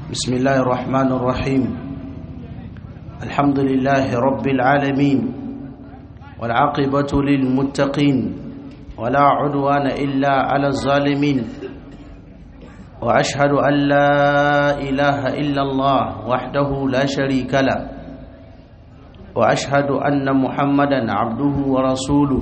بسم الله الرحمن الرحيم الحمد لله رب العالمين والعاقبة للمتقين ولا عدوان إلا على الظالمين وأشهد أن لا إله إلا الله وحده لا شريك له وأشهد أن محمدا عبده ورسوله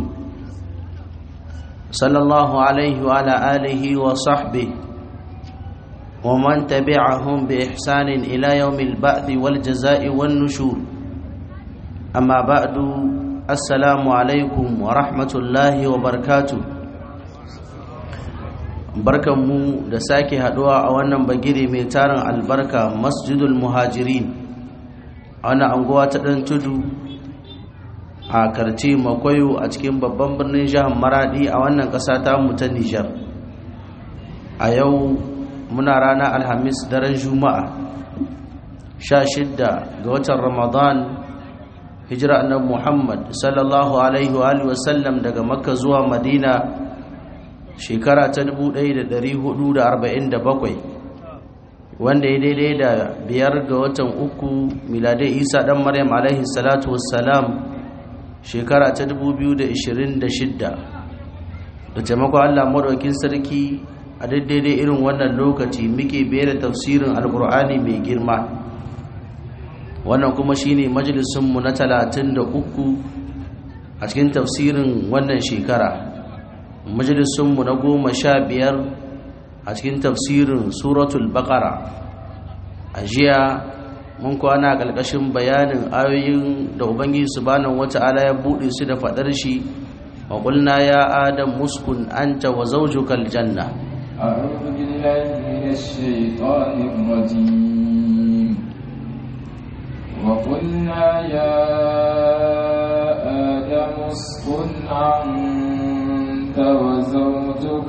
صلى الله عليه وعلى آله وصحبه ومن تبعهم بإحسان إلى يوم البعث والجزاء والنشور أما بعد السلام عليكم ورحمة الله وبركاته barkanmu da sake haduwa a wannan bagire mai tarin albarka masjidul muhajirin a wannan anguwa ta ɗan tudu a karce makwayo a cikin babban birnin jihar maradi a wannan ƙasa ta mu ta nijar a yau muna rana alhamis daren juma'a sha shidda ga watan ramadan hijira annabi muhammad sallallahu alaihi wa wasallam daga makka zuwa madina shekara ta 1447 wanda ya daidai da biyar ga watan uku miladai isa dan maryam alaihi salatu wassalam shekara ta 2026 da taimakon allah maɗaukin sarki a daidai irin wannan lokaci muke bere tafsirin alkur'ani mai girma wannan kuma shine majalisunmu na 33 a cikin tafsirin wannan shekara majalisunmu na goma sha biyar a cikin tafsirin suratul baqara a jiya mun kwana ƙarƙashin bayanin ayoyin da ubangiji subhanahu wata'ala ya buɗe su da faɗar shi wa qulna ya adam muskun anta wa zawjukal janna أعوذ بالله من الشيطان الرجيم وقلنا يا آدم اسكن أنت وزوجك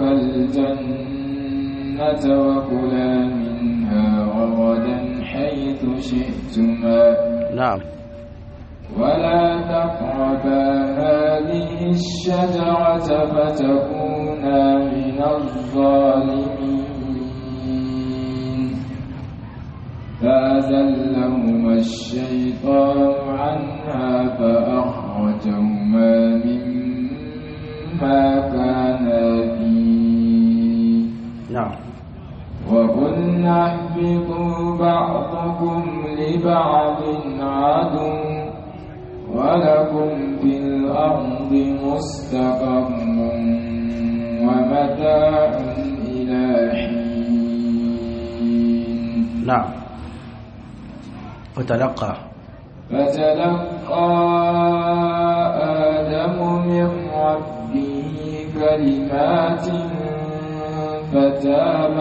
الجنة وكلا منها رغدا حيث شئتما نعم ولا تقربا هذه الشجرة فتكونا من الظالمين فأزلهما الشيطان عنها فأخرجهما مما كانا فيه نعم وقلنا اهبطوا بعضكم لبعض عدو ولكم في الأرض مستقر ومتاع إلى حين نعم وتلقى فتلقى آدم من ربه كلمات فتاب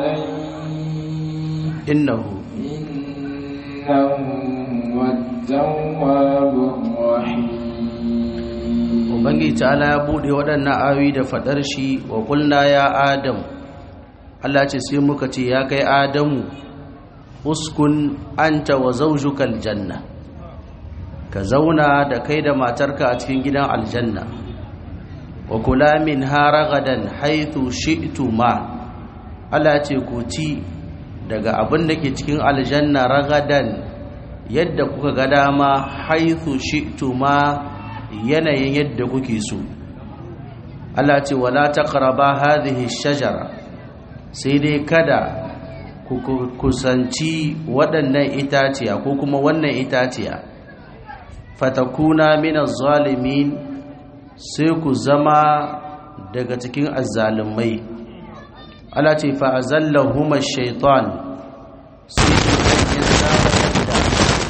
عليه إنه إنه هو التواب الرحيم ubangiji ta'ala ya bude waɗannan ayoyi da faɗar shi wa kulna ya adam Allah ce sai muka ce ya kai adamu uskun anta wa zawjukal janna ka zauna da kai da matarka a cikin gidan aljanna wa kula min haragadan haythu shi'tuma Allah ce ku ci daga abin da ke cikin aljanna ragadan yadda kuka ga dama haythu shi'tuma yanayin yadda kuke so Allah ce wala taqraba hadhihi shajara sai dai kada ku kusanci waɗannan itaciya ko kuma wannan itaciya fatakuna minaz zalimin sai ku zama daga cikin azzalumai Allah ce fa azallahuma shaytan sai ya zama da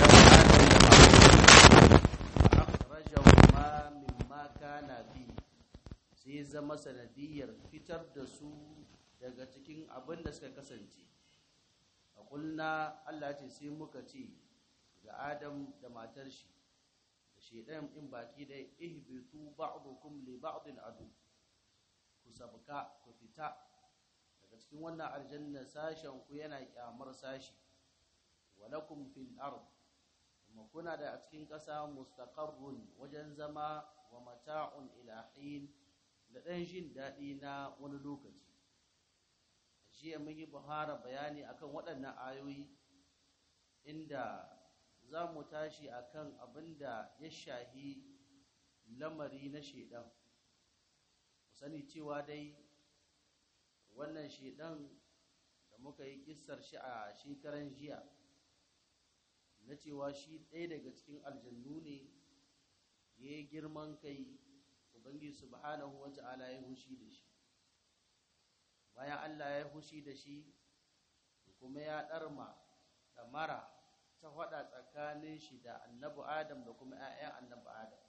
sai zama sanadiyar fitar da su daga cikin abin da suka kasance a kulna Allah ce sai muka ce ga Adam da matar shi da shedan in baki da ihbitu ba'dukum li ba'din adu ku sabka ku fita daga cikin wannan aljanna sashen ku yana kyamar sashi walakum fil ard kuma kuna da a cikin ƙasa mustaqarrun wajen zama wa mata'un ila hin da ɗan jin daɗi na wani lokaci jiya mun yi buhara bayani akan waɗannan ayoyi inda za mu tashi akan abin da ya shahi lamari na shedan ku sani cewa dai wannan shedan da muka yi kissar shi a shekaran jiya na cewa shi ɗaya daga cikin aljannu ne ya yi girman kai ubangiji subhanahu wa ta'ala ya hushi da shi bayan Allah ya hushi da shi kuma ya ɗarma da mara ta faɗa tsakanin shi da annabi adam da kuma 'ya'yan annabi adam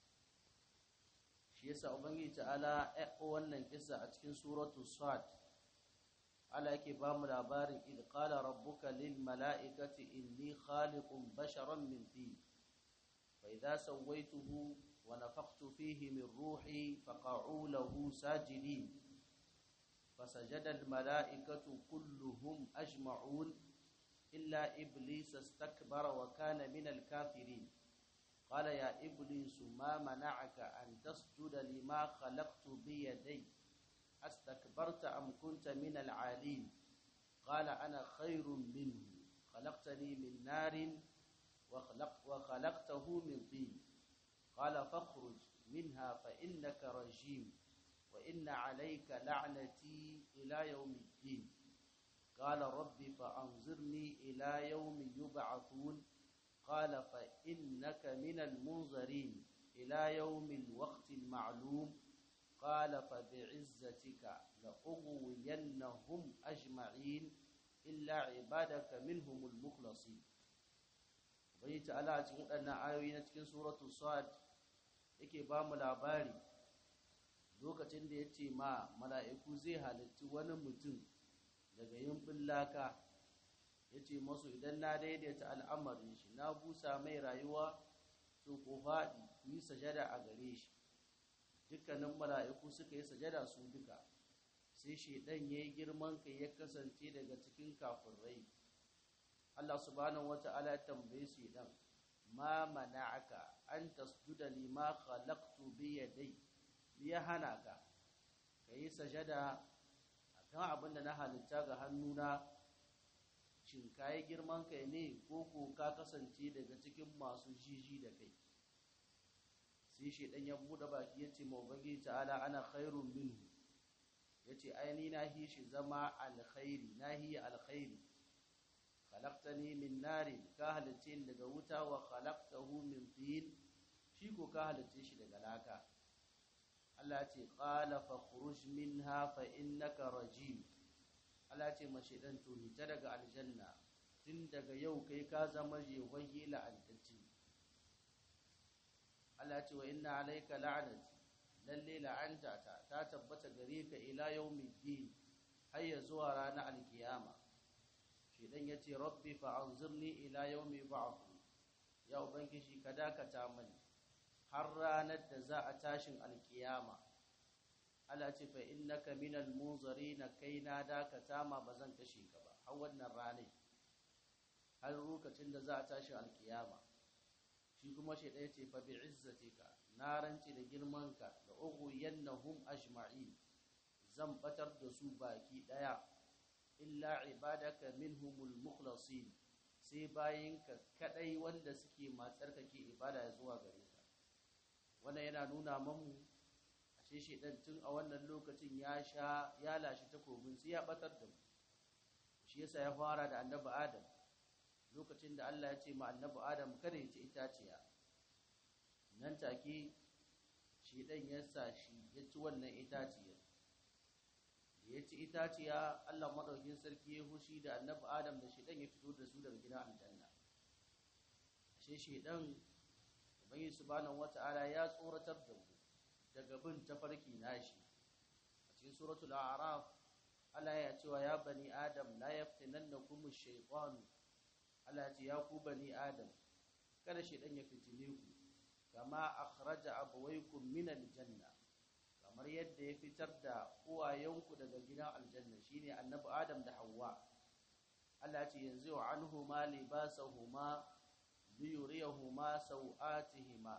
shi yasa ubangiji ta'ala ya wannan kisa a cikin suratu sad Allah yake ba mu labarin id qala rabbuka lil mala'ikati inni khaliqun basharan min tin fa idza sawaituhu wa nafakhtu fihi min ruhi faqa'u lahu sajidin فسجد الملائكة كلهم أجمعون إلا إبليس استكبر وكان من الكافرين قال يا إبليس ما منعك أن تسجد لما خلقت بيدي أستكبرت أم كنت من العالين قال أنا خير منه خلقتني من نار وخلق وخلقته من طين قال فاخرج منها فإنك رجيم وإن عليك لعنتي إلى يوم الدين قال رب فأنظرني إلى يوم يبعثون قال فإنك من المنظرين إلى يوم الوقت المعلوم قال فبعزتك لأغوينهم أجمعين إلا عبادك منهم المخلصين بيت على cikin waɗannan ayoyi na cikin suratul sad yake ba mu labari lokacin da ya ce ma mala'iku zai halitti wani mutum daga yin laka ya ce masu idan na daidaita al'amarin shi na busa mai rayuwa to ko faɗi yi sajada a gare shi dukkanin mala'iku suka yi sajada su duka sai shaidan ya yi girman kai ya kasance daga cikin kafirai Allah subhanahu wa ta'ala ya tambaye su idan ma mana'aka an tasjuda lima khalaqtu bi yadai ya hana ka ka yi sajada a kan abin da na halitta ga hannuna shin ka yi girman kai ne ko ko ka kasance daga cikin masu jiji da kai sai shaidan ya buɗe baki ya ce mawabagi ta'ala ana khairun minhu ya ce aini na hi shi zama alkhairi na hi alkhairi khalaqtani min narin ka halitta daga wuta wa khalaqtahu min tin shi ko ka halitta shi daga laka Allah ce qala fa khuruj minha fa innaka rajim Allah ce mashi dan to hita daga aljanna tun daga yau kai ka zama jewahi la'antacci Allah ce wa inna alayka la'nati lalle la'anta ta ta tabbata gare ka ila yawmiddin har ya zuwa ranar alkiyama shedan yace rabbi fa anzirni ila yawmi ba'th ya ubangiji ka dakata mani har ranar da za a tashin alkiyama Allah ce fa innaka minal munzarina kai na dakata ma bazan kashe ka ba har wannan ranar har lokacin da za a tashin alkiyama shi kuma shi ɗaya ce fa bi izzatika na rance da girmanka da ugu yannahum ajma'in zan batar da su baki ɗaya illa ibadaka minhumul mukhlasin sai bayinka kadai wanda suke matsar kake ibada zuwa gare ka wannan yana nuna mamu ashe shedan tun a wannan lokacin ya sha ya lashi takobin sai ya batar da mu shi yasa ya fara da annabi adam lokacin da Allah ya ce ma annabi adam kada ya ci itaciya nan take shedan ya sa shi ya ci wannan itaciyar da ya ci itaciya Allah madaukin sarki ya hushi da annabi adam da shedan ya fito da su daga gidan aljanna ashe shedan ubangi subhanahu wata'ala ya tsoratar da mu daga bin tafarki nashi a cikin suratul a'raf Allah ya cewa ya bani adam la yaftinannakum ash-shaytan Allah ya ce ya ku bani adam kada shedan ya fitine ku kama akhraja abawaykum min al-janna kamar yadda ya fitar da uwayenku daga gidan aljanna shine annabi adam da Hauwa. Allah ya ce yanzu anhuma libasahuma liyuriyahuma sau'atihima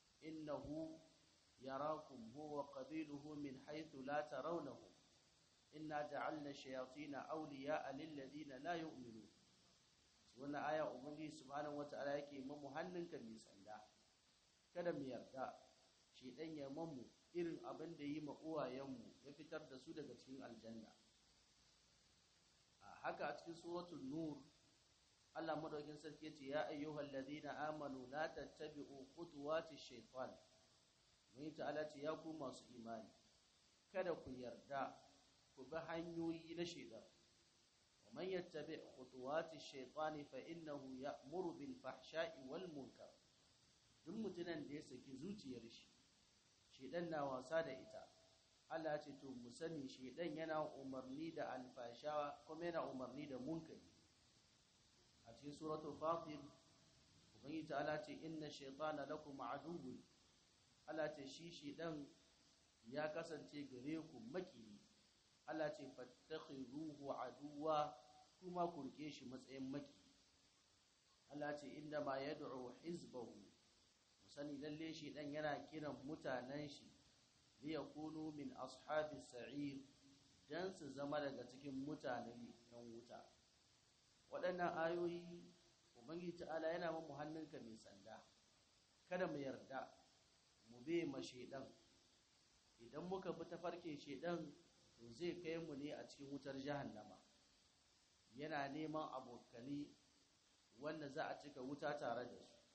innahu yarakum huwa qabiluhu min haythu la tarawnahum inna ja'alna shayatina awliya'a lil ladina la yu'minun wannan aya ubangiji subhanahu wata'ala yake mamu hannunka mai sanda kada mu yarda shedan ya mamu irin abin da yi ma uwayenmu ya fitar da su daga cikin aljanna a haka a cikin suratul nur Allah madaukin sarki yace ya ayyuhal ladina amanu la tattabi'u khutuwati shaytan mai ta'ala ce ya ku masu imani kada ku yarda ku bi hanyoyi na shaytan wa man yattabi' khutuwati shaytan fa innahu ya'muru bil fahsha'i wal munkar duk mutunan da ya saki zuciyar shi shaytan na wasa da ita Allah ce to mu sani shaytan yana umarni da alfasha kuma yana umarni da munkari a cikin suratul fatir ubangiji ta'ala ce inna shaytana lakum aduwwun Allah ce shi shedan ya kasance gare ku maki Allah ce fattakhiruhu aduwa kuma ku rike shi matsayin maki Allah ce inda ma yad'u hizbahu musani lalle shedan yana kiran mutanen shi li yakunu min ashabis sa'ir dan su zama daga cikin mutanen yan wuta waɗannan ayoyi ubangiji ta'ala yana mu hannunka mai sanda kada mu yarda mu be ma shedan idan muka bi ta farke shedan to zai kai mu ne a cikin wutar jahannama yana neman abokani wanda za a cika wuta tare da su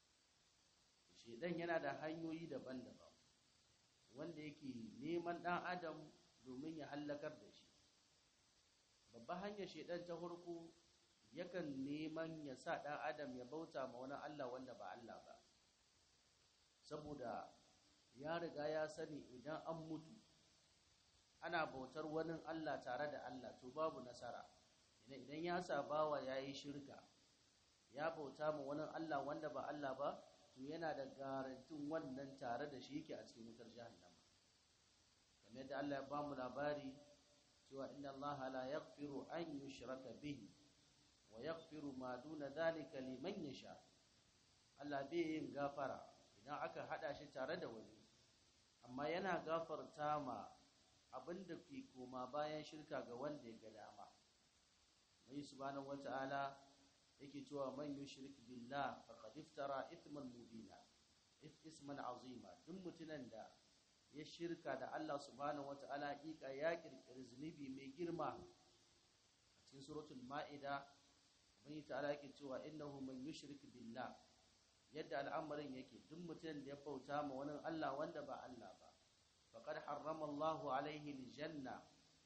shedan yana da hanyoyi daban-daban wanda yake neman ɗan adam domin ya hallakar da shi babban hanyar shedan ta farko yakan neman ya sa ɗan adam ya bauta ma wani Allah wanda ba Allah ba saboda ya riga ya sani idan an mutu ana bautar wani Allah tare da Allah to babu nasara idan ya sa bawa ya yi shirka ya bauta ma wani Allah wanda ba Allah ba to yana da garantin wannan tare da shi yake a cikin wutar jahannama kamar yadda Allah ya ba mu labari cewa inna Allah la yaghfiru an yushraka bihi wa yaghfiru ma duna dhalika liman yasha Allah bai yin gafara idan aka hada shi tare da wani amma yana gafarta ma abinda ke koma bayan shirka ga wanda ya ga dama mai subhanahu wata'ala yake cewa man yushrik billah faqad iftara ithman mubina isman azima duk mutunan da ya shirka da Allah subhanahu wata'ala hakika ya kirkiri zunubi mai girma a cikin suratul ma'ida ubangi ta'ala yake cewa innahu man yushrik billah yadda al'amarin yake duk mutum da ya bauta ma wani Allah wanda ba Allah ba faqad harrama Allahu alaihi aljanna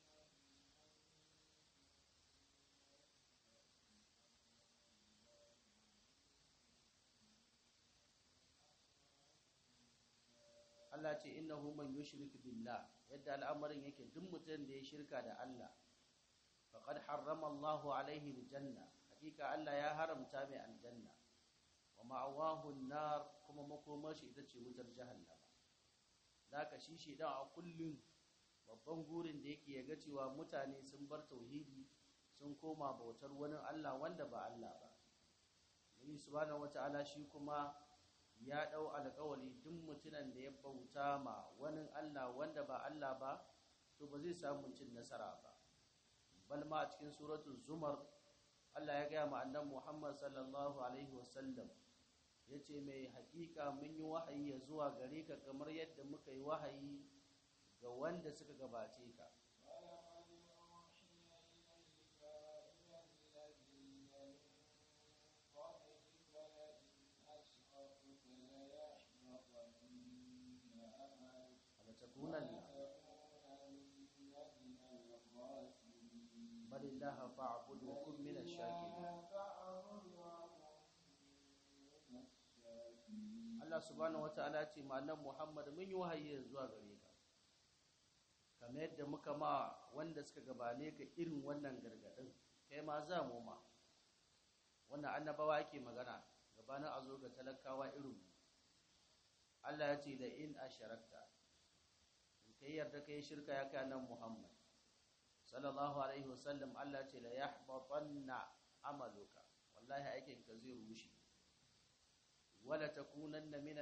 Allah ce innahu man yushrik billah yadda al'amarin yake duk mutum da ya shirka da Allah faqad harrama Allahu alaihi aljanna hakika Allah ya haramta mai aljanna wa ma'awahu an-nar kuma makomar shi ita ce wutar jahannama zaka shi shi dan a kullun babban gurin da yake yaga cewa mutane sun bar tauhidi sun koma bautar wani Allah wanda ba Allah ba Nabi subhanahu wata'ala shi kuma ya dau alƙawari duk mutunan da ya bauta ma wani Allah wanda ba Allah ba to ba zai samu cin nasara ba bal ma a cikin suratul zumar Allah ya gaya ma annabi Muhammad sallallahu alaihi wasallam yace mai hakika mun yi wahayi ya zuwa gare ka kamar yadda muka yi wahayi ga wanda suka gabace ka لتكونن بل الله فاعبد وكن من الشاكرين Allah subhanahu wataala ce mallam Muhammad mun yi wahayi zuwa gare ka kamar yadda muka ma wanda suka gabane ka irin wannan gargadin kai ma za mu ma wannan annabawa ake magana gabanin a zo ga talakawa irin Allah ya ce da in asharakta in kai yarda kai shirka ya kai nan Muhammad sallallahu alaihi wasallam Allah ce la yahbatanna amaluka wallahi aikin ka zai rushe wala takunanna min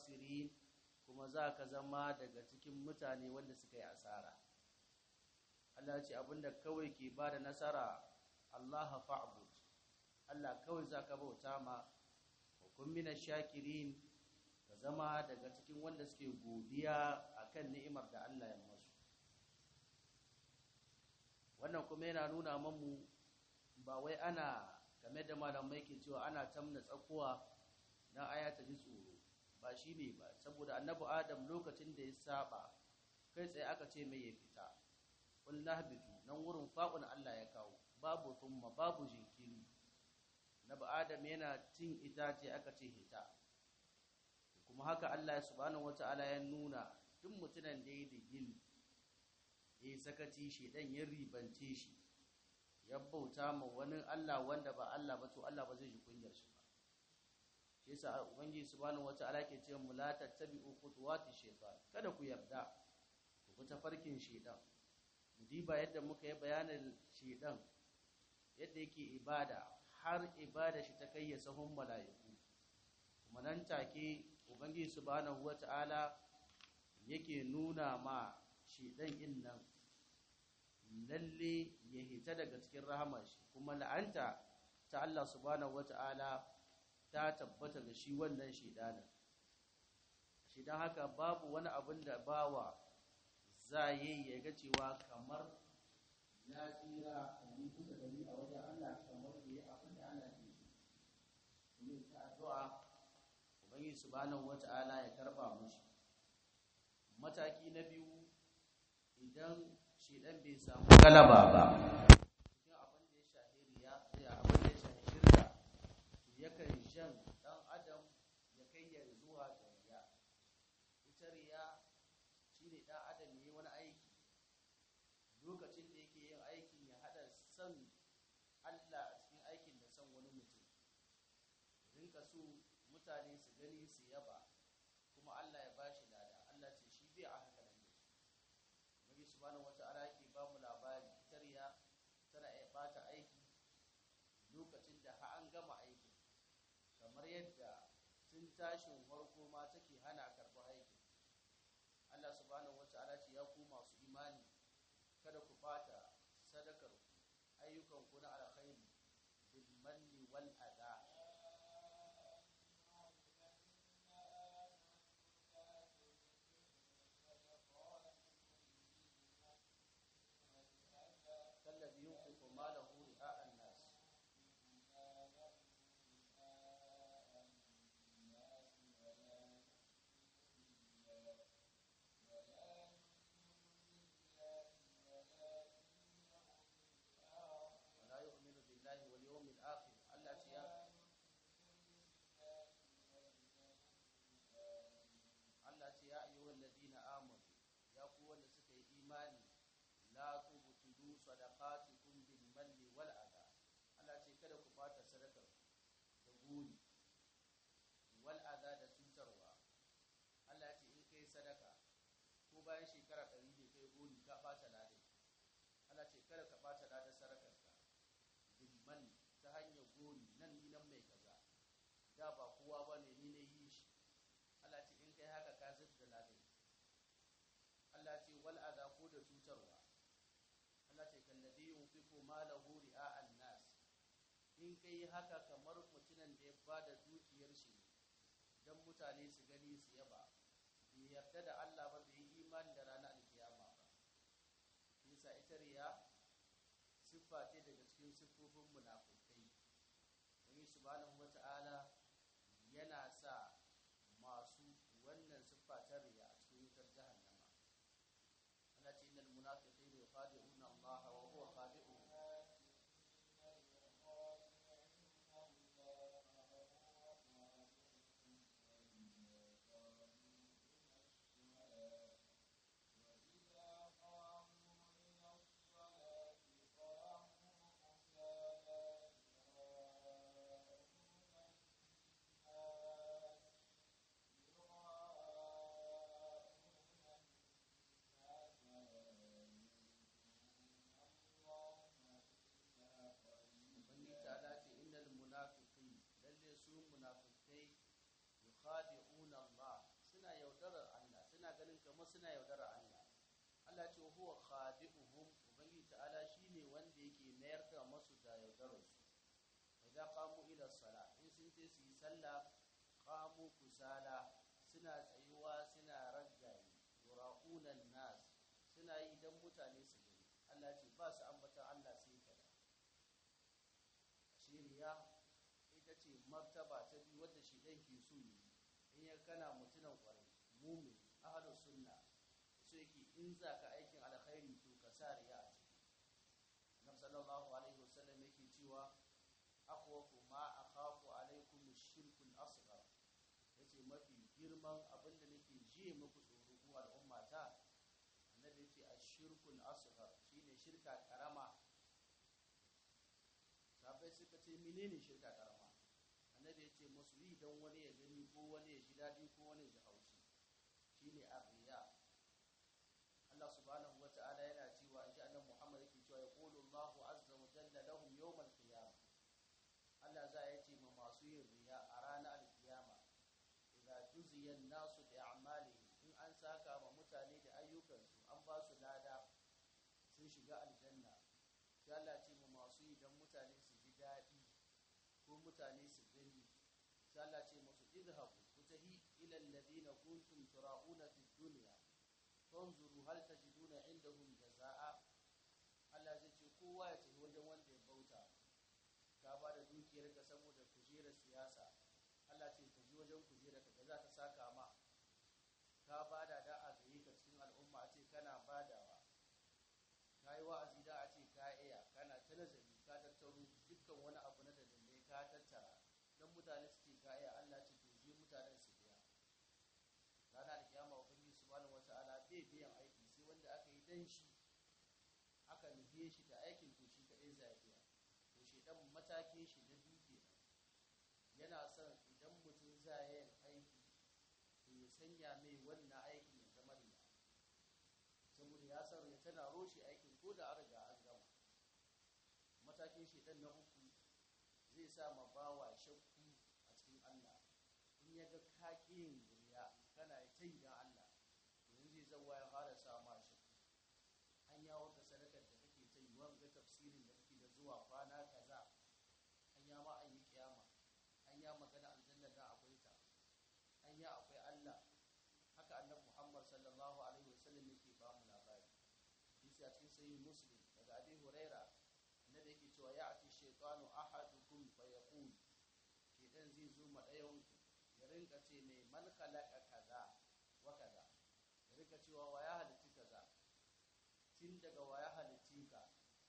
al-khasirin kuma za ka zama daga cikin mutane wanda suka yi asara Allah ce abinda kawai ke ba da nasara Allah fa'bud Allah kawai zaka bauta ma hukun mina shakirin ka zama daga cikin wanda suke godiya akan ni'imar da Allah ya masu wannan kuma yana nuna mamu ba wai ana game da malamai ke cewa ana tamna tsakuwa dan aya ta ji tsoro ba shi ne ba saboda annabi adam lokacin da ya saba kai tsaye aka ce mai ya fita qul nahbitu nan wurin fa'un Allah ya kawo babu thumma babu jinkiri annabi adam yana cin itace aka ce hita kuma haka Allah subhanahu wata'ala ya nuna duk mutunan da ya da gil ya sakaci shi dan ya ribance shi ya bauta ma wani Allah wanda ba Allah ba to Allah ba zai ji kunyar shi ba shi yasa ubangiji subhanahu wata'ala ke cewa mu la tattabi'u khutuwati shaytan kada ku yarda ku bi tafarkin shaytan mu diba yadda muka yi bayanin shaytan yadda yake ibada har ibada shi ta kai ya sahun mala'iku kuma nan take ubangiji subhanahu wata'ala yake nuna ma shaytan din nan lalle ya hita daga cikin rahamar shi kuma la'anta ta Allah subhanahu wata'ala ta tabbata ga shi wannan shidanin shi don haka babu wani abin da bawa za yi ya ga cewa kamar ya tsira a yi kusa da ni a wajen Allah kamar da ya abin da Allah ke so kuma ta addu'a ubangiji subhanahu wata'ala ya karba mushi mataki na biyu idan shedan bai samu galaba ba cikin abin da ya shahi riya ya abin da ya shahi shirka to yakan shan dan adam ya kai ya zuwa ga riya ita riya shine dan adam yayi wani aiki lokacin da yake yin aikin ya hada san Allah a cikin aikin da san wani mutum rinka so mutane su gani su yaba kuma Allah ya bashi lada Allah ce shi bai a haka nan ne Nabi subhanahu wata'ala yake ba mu labari ita riya tana iya bata aiki lokacin da har an gama aikin kamar yadda tun tashin farko ma take hana karɓar aikin Allah subhanahu wata'ala ce ya ku masu imani kada ku bata sadakar ayyukan ku na alkhairi bil manni wal adha kallabi yunfiqu malahu ri'a an-nas ولا يؤمن بالله واليوم الآخر Allah ce ya Allah ce ya ayyuhal ladina amanu ya ku wanda suka yi imani la tubtilu sadaqatikum bil manni wal adha Allah ce kada ku bata sadakar da guri wal adha da cutarwa Allah ce in kai sadaka ko bayan shekara 100 ne kai guri ka bata ladai Allah ce kada ka bata ladar sadakarka bil manni ta hanyar gori nan ni nan mai kaza da ba kowa ba ne ni na yi shi Allah ce in kai haka ka zub da ladai Allah ce wal adha ko da cutarwa Allah ce kallabi yunfiqu malahu ri'a an-nas in kai haka kamar mutumin da ya bada dukiyar shi dan mutane su gani su yaba bai yarda da Allah ba bai yi imani da ranar alkiyama ba yasa ita riya siffa ce daga cikin siffofin munafukai wani subhanahu wata'ala yana sa masu wannan siffa ta riya a cikin wutar jahannama Allah ce innal munafiqina yukhadi'una Allah wa huwa khadi'uhum Ubangiji ta'ala ce innal munafiqin lalle su munafikai yukhadi'una Allah suna yaudarar Allah suna ganin kamar suna yaudarar Allah Allah ce huwa khadi'uhum ubangiji sai su yi sallah qamu kusala suna tsayuwa suna raggaye yura'unan nas suna yi dan mutane su gani Allah ce ba su ambatan Allah sai kada shiriya ita ce martaba ta biyu wadda shi ɗan ke so yi in ya kana mutunan kwarai mumin ahlus sunna so yake in za ka aikin alkhairi to ka sa riya a ciki annabi sallallahu alaihi wasallam yake cewa akhwafu ma akhafu alaikum ash-shirkul asghar yace mafi girman abin da nake jiye muku tsoro ku al'umma ta annabi yace ash-shirkul asghar shine shirka karama sabai suka ce menene shirka karama annabi yace musu yi dan wani ya gani ko wani ya ji dadi ko wani ya ji haushi shine arriya Allah subhanahu wata'ala yana cewa in ji annabi Muhammad yake cewa yaqulu Allahu azza wa jalla lahum yawm al-qiyamah Allah za ya ce ma masu yin riya a ranar al-qiyama idza juziya an-nasu bi a'malihim in an saka ma mutane da ayyukansu an ba su lada sun shiga aljanna sai Allah ce ma masu yi dan mutane su ji daɗi ko mutane su gani sai Allah ce musu idhabu kutahi ila alladhina kuntum tura'una fid dunya fanzuru hal tajiduna indahum jazaa Allah zai ce kowa ya tafi wajen wanda ya bauta ka ba da dukiyar ka saboda kujerar siyasa Allah ce ka ji wajen kujerar ka za ta saka ma ka ba da da a gare ka cikin al'umma a ce kana badawa ka yi wa'azi da a ce ka iya kana ta nazari ka tattaro dukkan wani abu na dalilai ka tattara don mutane su ce ka iya Allah ce to je mutanen su biya rana da kiyama ubangiji subhanahu wata'ala bai biyan aiki sai wanda aka yi dan shi aka nufe shi da aikin to shi kadai zai biya to shi dan matakin shi na biyu kenan yana son idan mutum zai yin aiki to ya sanya mai wannan aikin ya zama riya saboda ya san ya tana roshe aikin ko da an riga an gama matakin shi dan na uku zai sa ma bawa shakku a cikin Allah in ya ga kaƙin duniya kana ta yi don Allah yanzu zai zauwa ya fara sa ma shi an ya wata sadakar da kake ta yi wanga tafsirin da kake da zuwa kwana kaza an ya ma an yi kiyama an ya magana aljanna da akwai ta an ya akwai Allah haka annabi Muhammad sallallahu alaihi wasallam yake ba mu labari bisa cikin sahih muslim daga abi huraira annabi yake cewa ya'ti shaytanu ahadukum fa yaqul shedan zai zo ma ɗayan ku ya rinka ce mai man khalaqa kaza wa kaza ya rinka cewa wa ya halitti kaza tun daga wa ya halitti ka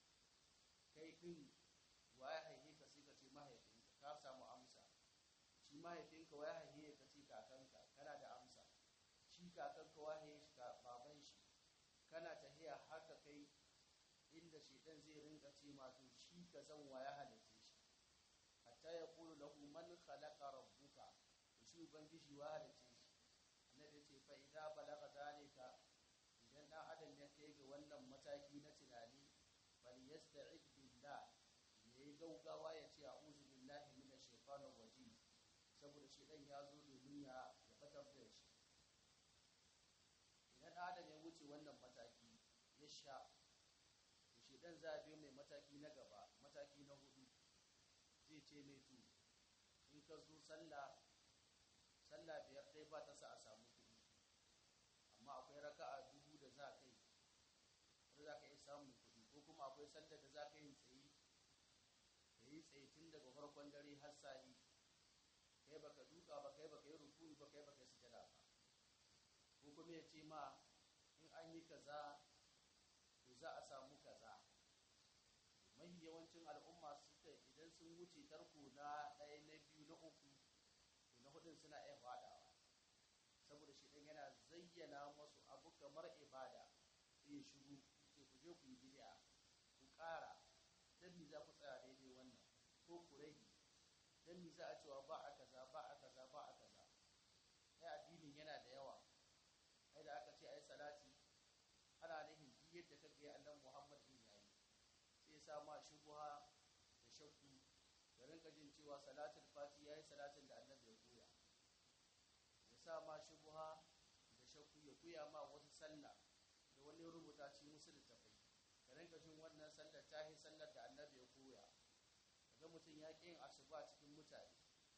kai din wa ya haihe ka sai ka ce mahaifinka ka samu amsa shi mahaifinka wa ya haihe ka ce kakanka kana da amsa shi kakanka wa haihe shi ka baban shi kana tahiya haka kai inda shedan zai rinka ce ma to shi ka san wa ya halitte shi hatta ya kulu lahu man khalaqa rabbuka to shi ubangiji wa halitte shi annabi ce fa idza balagha zalika idan dan adam ya kai ga wannan mataki na tunani bal yasta'id billah yayi gaugawa ya ce a'udhu billahi minash shaitanir rajim saboda shedan ya zo domin ya ya fatar da shi idan adam ya wuce wannan mataki ya sha to shedan za a biyo mai mataki na gaba mataki na hudu zai ce mai tu in ka zo sallah sallah biyar ɗaya ba ta sa a samu kuɗi amma akwai raka'a dubu da za ka yi wanda za ka iya samun kuɗi ko kuma akwai sallar da za ka yi tsaye ka yi tsaye tun daga farkon dare har sa'i kai baka duka ba kai baka yi rukuni ba kai baka yi sujada ba ko kuma ya ce ma in an yi kaza to za a samu kaza mahi yawancin al'umma suka idan sun wuce tarko na ɗaya na biyu na uku to na hudun suna iya faɗawa saboda shi ɗan yana zayyana masu abu kamar ibada sai ya shigo sai ku je ku yi bid'a ku ƙara dan mi za ku tsaya daidai wannan ko ku rage dan mi za a cewa ba a kaza ba a kaza ba a kaza ai addinin yana da yawa ai da aka ce ai salati ana nufin duk yadda ka ga annabi Muhammad din yayi sai ya sa ma shubha da shakku da rinka jin cewa salatul fati yayi salatin da annabi ya koya ya sa ma shubha da shakku ya koya ma wasu sallah da wani rubuta ci musu littafai ka rinka jin wannan sallar ta yi sallar da annabi ya koya kaga mutum ya ƙi yin asuba cikin mutane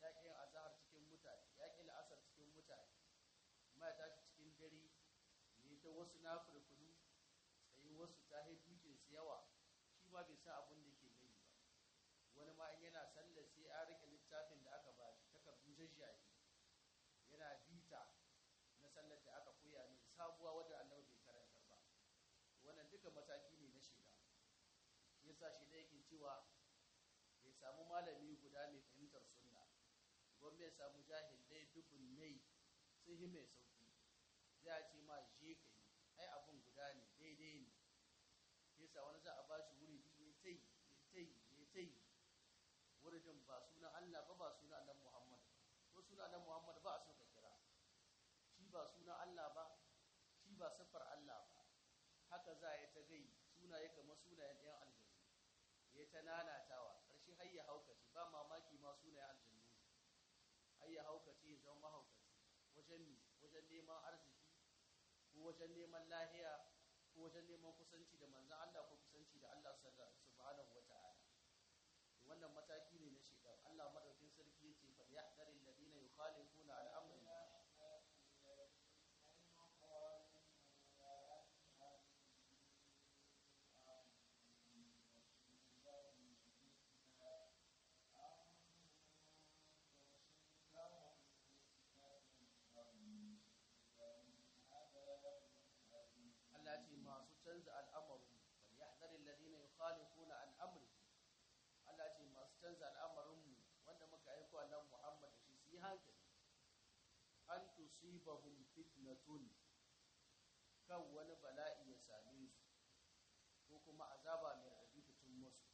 ya ƙi yin azahar cikin mutane ya ƙi la'asar cikin mutane amma ya tashi cikin dare ne ta wasu na furfuru tsayi wasu ta dukin su yawa shi ma bai san abin da ke gani ba wani ma in yana sallar sai an rike littafin da aka ba shi takardun jajjaye yana bita na sallar da aka koya ne sabuwa wadda annabi bai karantar ba wannan duka mataki ne na shiga yasa shi da yake cewa bai samu malami guda mai fahimtar sunna gwamnati ya samu jahilai dubun nai sun yi mai sauki zai ce ma je ka yi ai abun guda ne daidai ne yasa wani za a ba shi wuri biyu ya tai ya tai ya tai wurin ba sunan Allah ba ba sunan Allah Muhammad ko sunan Allah Muhammad ba a so ka kira shi ba sunan Allah ba shi ba siffar Allah ba haka za a yi ta gai sunaye kamar sunayen ɗayan aljannu ya ta nanatawa ƙarshe har ya haukace ba mamaki ma sunayen aljannu har ya haukace ya zama mahaukaci wajen mi wajen neman arziki ko wajen neman lahiya ko wajen neman kusanci da manzan Allah ko kusanci da Allah subhanahu wata'ala wannan mataki ne na shekar Allah madaukin sarki yace fa yahdharil ladina yukhalifuna an amri Allah ce masu canza al'amarin bal yahdharil ladina yukhalifuna an amri Allah ce masu canza al'amarin mu wanda muka aiko annabi Muhammad da shi su yi hankali an tusibahum fitnatun kan wani bala'i ya same su ko kuma azaba mai raɗaɗi fitun musu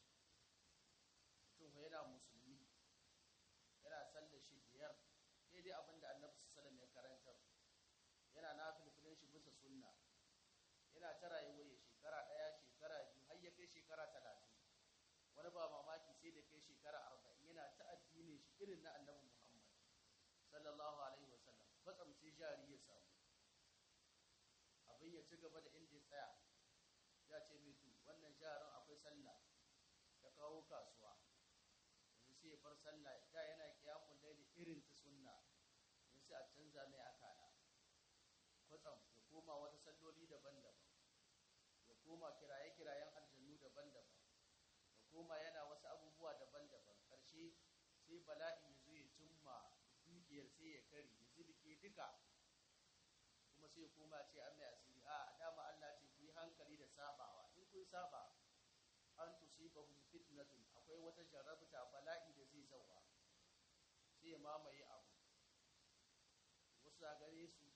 mutum yana musulmi yana sallar shi biyar daidai abinda annabi sallallahu alaihi ya karantar yana nafilfilin shi bisa sunna yana ta rayuwa ya shekara ɗaya shekara biyu har ya kai shekara talatin wani ba mamaki sai da kai shekara arba'in yana ta addinin shi irin na annabi muhammad sallallahu alaihi wasallam fatsam sai jari ya samu abin ya ci gaba da inda ya tsaya ya ce mai tu wannan jarin akwai sallah ya kawo kasuwa yanzu sai ya bar sallah da yana kiyamun laili irin ta sunna yanzu sai a canza mai akala kwatsam ya koma wata salloli daban-daban ya koma kiraye-kirayen aljannu daban-daban ya koma yana wasu abubuwa daban-daban ƙarshe sai bala'i ya zo ya cimma dukiyar sai ya kari ya zilike duka kuma sai ya koma ce an mai asiri a dama Allah ce ku yi hankali da sabawa in kun saba an tusibahum fitnatun akwai wata jarabta bala'i da zai zauwa sai ya mamaye abu wasu gare su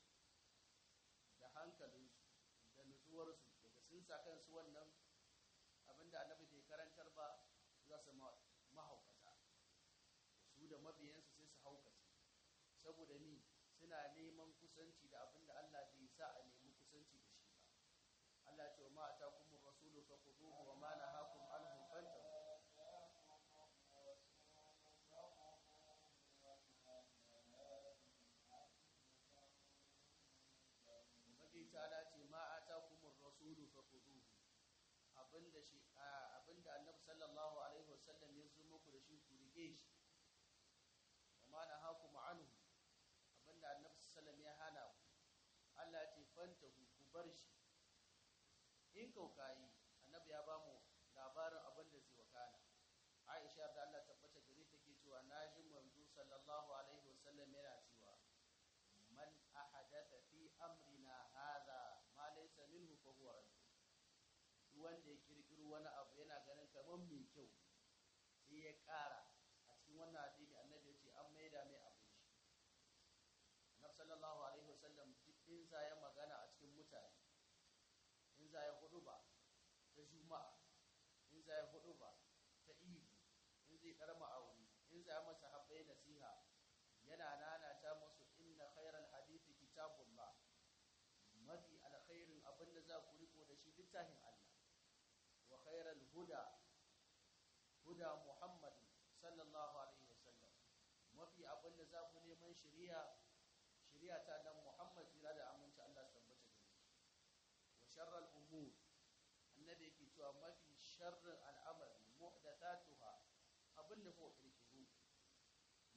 da hankalinsu da nutsuwarsu daga sun sa kansu wannan abinda annabi bai karantar ba za su mahaukata su da mabiyansu sai su haukace saboda ni suna neman kusanci da abinda Allah bai sa a nemi kusanci da shi ba Allah ce wa ma atakumur rasulu faquduhu wa ma nahakum anhu fantahu Ubangiji ta ce ma atakumur rasulu faquduhu abinda shi abinda Annabi sallallahu alaihi wasallam ya zo muku da shi ku rige shi wa ma nahakum anhu abinda Annabi sallallahu ya hana ku Allah ce fantahu ku bar shi in kaukayi Annabi ya ba mu labarin abinda zai wakana Aisha da Allah tabbata gare take cewa naji manzo sallallahu alaihi wasallam yana cewa man ahadatha fi amrina hadha ma laysa minhu fa huwa rajul wanda ya kirkiro wani abu yana ganin kamar mai kyau sai ya ƙara a cikin wannan hadisi annabi ya ce an maida mai abin shi annabi sallallahu alaihi wasallam duk in za ya magana a cikin mutane in za ya hudu ba ta juma'a in za ya hudu ba ta ihu in zai karma aure in za ya masa habbai nasiha yana nanata musu inna khairal hadithi kitabullah mafi alkhairin abinda za ku riko da shi littafin Allah wa khairal huda huda Muhammad sallallahu alaihi wasallam mafi abinda za ku neman shari'a shari'a ta dan Muhammad jira da aminci Allah tabbata da shi wa sharral umur annabi yake cewa mafi sharrin al'amari muhdathatuha abinda ko kirkiru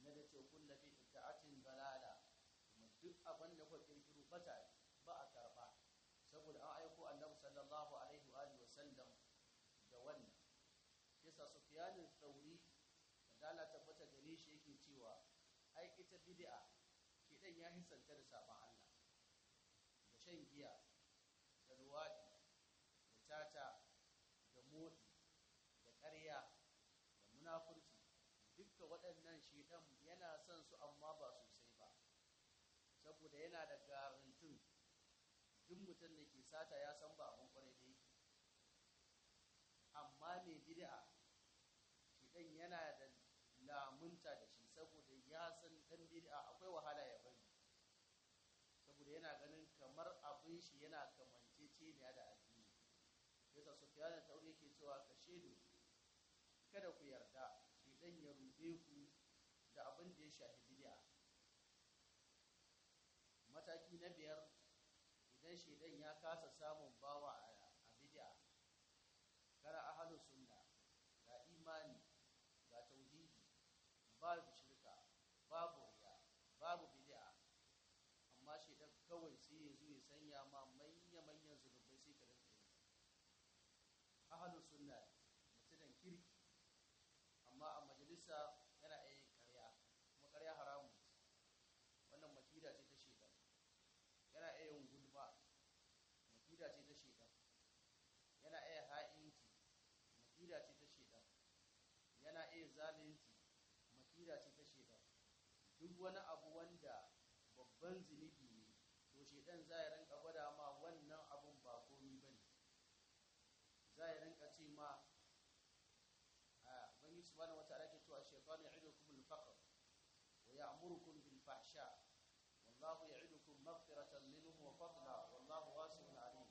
na da ce kulla fi itta'atin balala kuma duk abin da kuka kirkiro bata ba a karba saboda an aiko annabi sallallahu alaihi wa alihi wasallam da wannan yasa sufyanin tsauri da dala tabbata gare shi yake cewa ai ita bid'a kidan ya hisanta da saban Allah da shan giya da ruwadi da tata da motsi da ƙarya da munafurci dukka waɗannan shedan yana son su amma ba sosai ba saboda yana da garantin duk mutum da ke sata ya san ba abin kwarai da yake amma mai bid'a shedan yana da lamunta da shi saboda ya san dan bid'a akwai wahala ya bari saboda yana ganin kamar abin shi yana kamanceceniya da addini yasa sufyan da tauri yake cewa ka shedu kada ku yarda shi dan ya rube ku da abin da ya shafi bid'a mataki na biyar idan shedan ya kasa samun bawa a bid'a kara ahlus sunna ga imani ga tauhidi babu shirka babu riya babu bid'a amma shedan kawai sai ya zo ya sanya ma manya manyan zulubai sai ka rinka yi ahlus sunna mutunan kirki amma a majalisa yana iya karya kuma karya haramu wannan makida ce ta shedan yana iya yin gulma makida ce ta shedan yana iya ha'inci makida ce ta shedan yana iya zalunci makida ce ta shedan duk wani abu wanda babban zunubi ne to shedan za ya rinka gwada ma wannan abun ba komi ba ne za ya rinka ce ma a bangi subhanahu wataala ke cewa shaytanu ya'idukum al-faqr wa ya'murukum bil fahsha wallahu ya'idukum maghfiratan minhu wa fadla wallahu wasi'un alim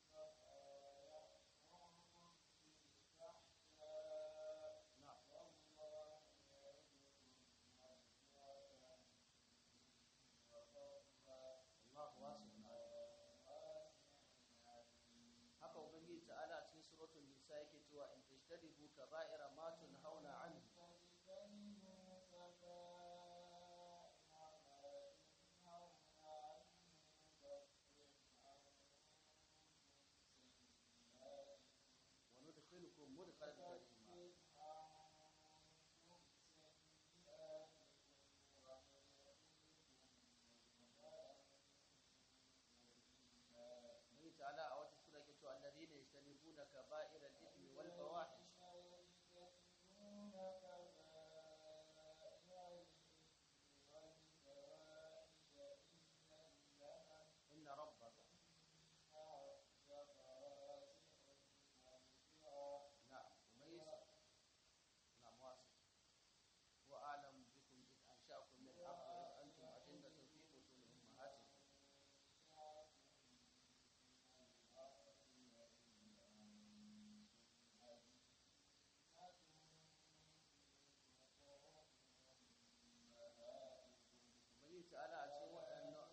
na'am wallahu wasi'un alim haka ubangiji ta'ala cikin suratul nisa yake cewa in tashtaribu kaba'ira ma tunhauna anhu wa nudkhilukum mudkhalan karima الله تعالى أو تسورة كتو الذين يجتنبون كبائر الإثم والفواحش إن ربك نعم وميز نعم واسع هو أعلم بكم إذ أنشأكم من الأرض وإذ أنتم أجنة في بطون أمهاتكم ubangiji ta'ala a cikin waɗannan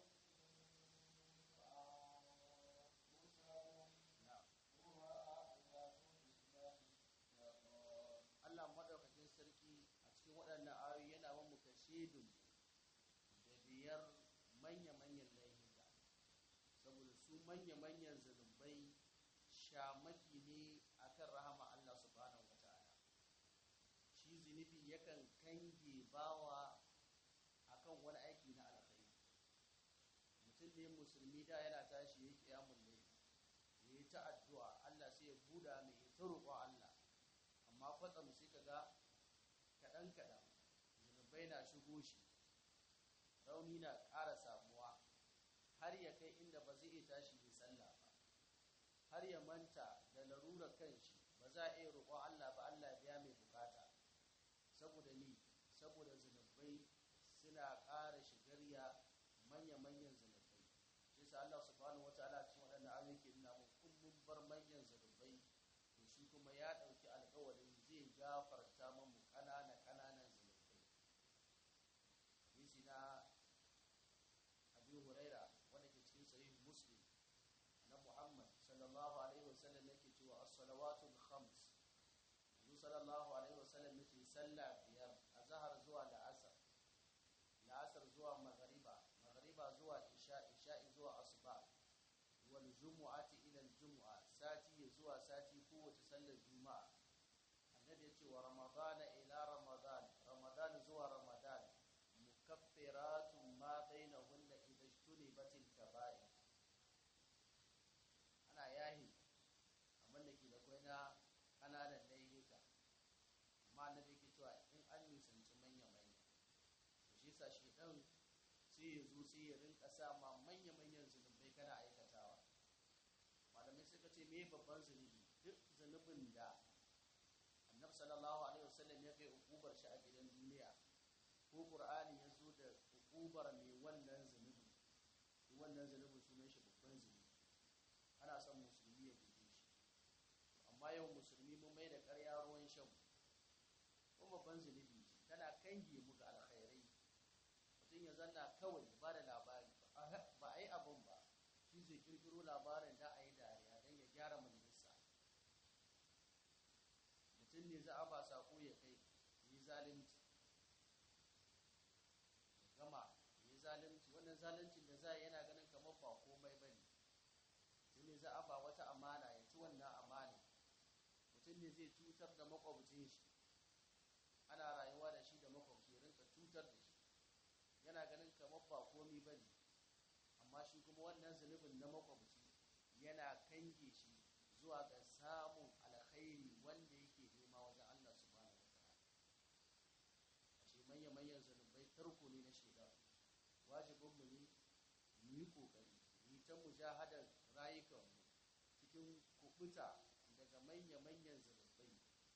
Allah maɗaukakin sarki a cikin waɗannan ayoyi yana wa muka shedun da biyar manya-manyan laifuka saboda su manya-manyan zunubai shamaki ne akan rahama Allah subhanahu wa ta'ala shi zunubi yakan kange bawa akan wani aiki na alkhairi mutum ne musulmi da yana tashi ya kiyamun ne ya yi ta addu'a Allah sai ya buda mai ya ta roƙon Allah amma kwatsam sai ka ga kaɗan kaɗan zunubai na shigo shi rauni na ƙara samuwa har ya kai inda ba zai iya tashi mai sallah ba har ya manta da larurar kanshi ba za a iya roƙon Allah ba Allah biya mai bukata saboda ni saboda zunubai suna ƙara shigarya manya-manyan zunubai shi sa Allah subhanahu wataala cikin waɗannan ayoyi ke nuna mu kullum bar manyan zunubai to shi kuma ya ɗauki alƙawarin zai gafarta mamu ƙanana ƙananan zunubai Yisi na Abi Huraira wanda ke cikin sahih Muslim na Muhammad sallallahu alaihi wasallam yake cewa as-salawatul khams Yanzu sallallahu alaihi wasallam yake sallah biyar a zahar zuwa da asar jumu'ati ila jumu'a sati ya zuwa sati kowace sallar juma'a annabi ya ce wa ramadana ila ramadan ramadan zuwa ramadan mukaffiratun ma bainahunna idza ijtunibatil kaba'ir ana yahi amma da ke da kwai na kananan laifuka amma annabi yake cewa in an nisanci manya manya to shi yasa shi dan sai ya zo sai ya rinka sa ma manya manyan zunubai kana aikatawa malamai suka ce me babban zunubi duk zunubin da annabi sallallahu alaihi wasallam ya kai ukubar shi a gidan duniya ko qur'ani ya zo da ukubar mai wannan zunubi wannan zunubin sunan shi babban zunubi ana son musulmi ya guje shi amma yau musulmi mun mai da ƙarya ruwan shan ko babban zunubi tana kange mu ga alkhairai mutum ya zanna kawai ba da labari ba a yi abin ba shi zai kirkiro labarin da a yi dariya don ya gyara majalisa mutum ne za a ba sako ya kai yi zalunci gama yi zalunci wannan zaluncin da za a yana ganin kamar ba komai bane mutum ne za a ba wata amana ya ci wannan amana mutum ne zai cutar da makwabcin shi ana rayuwa da shi da makwabci rinka cutar da shi yana ganin kamar ba komai bane amma shi kuma wannan zunubin na makwabci yana kange shi zuwa ga samun alkhairi wanda yake nema wajen Allah subhanahu wa ta'ala ashe manya manyan zunubai tarko ne na shaidar wajibin mu ne mu yi kokari mu ta mujahadar rayukan mu cikin kubuta daga manya manyan zunubai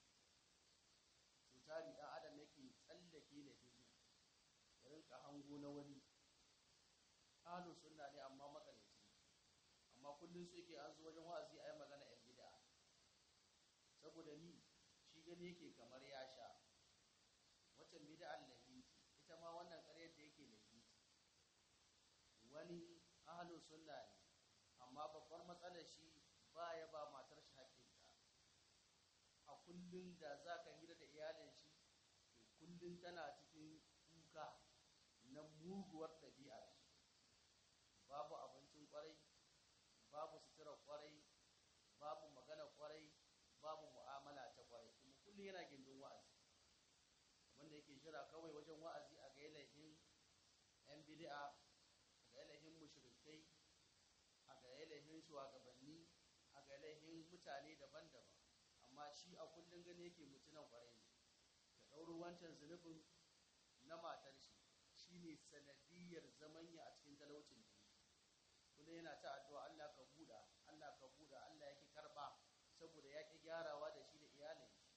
tutari dan adam yake tsallake da hizu ya rinka hango na wani ahlus sunna ne amma makalaci amma kullum su yake an zo wajen wa'azi a yi magana yan bid'a saboda ni shi gani yake kamar ya sha waccan bid'ar lahiti ita ma wannan ƙaryar da yake lahiti wani ahlu sunna ne amma babbar matsalar shi ba ya ba matar shi haƙƙinta a kullum da za ka hira da iyalin shi to kullum tana cikin kuka na muguwar ɗabi'ar babu abincin ƙwarai babu sutura kwarai babu magana kwarai babu mu'amala ta kwarai kuma kullum yana gindin wa'azi wanda yake jira kawai wajen wa'azi a ga yalahin yan bid'a a ga yalahin mushrikai a ga yalahin shugabanni a ga yalahin mutane daban-daban amma shi a kullum gani yake mutunan kwarai ne da ɗauro wancan zunubin na matar shi shine sanadiyar zamanya a cikin talaucin duniya kuma yana ta addu'a Allah ka buɗa Allah ka buɗa Allah yake karba saboda yake gyarawa da shi da iyalin shi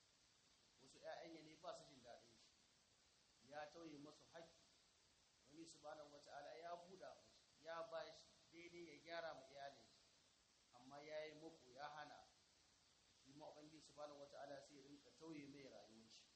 wasu ƴaƴan ne ba su jin daɗin shi ya tauye masu haƙƙi wani subhanahu wata'ala ya buɗa musu ya ba shi daidai ya gyara ma iyalin shi amma ya yi muku ya hana shi ma ubangiji subhanahu wata'ala sai ya rinka tauye mai rayuwar shi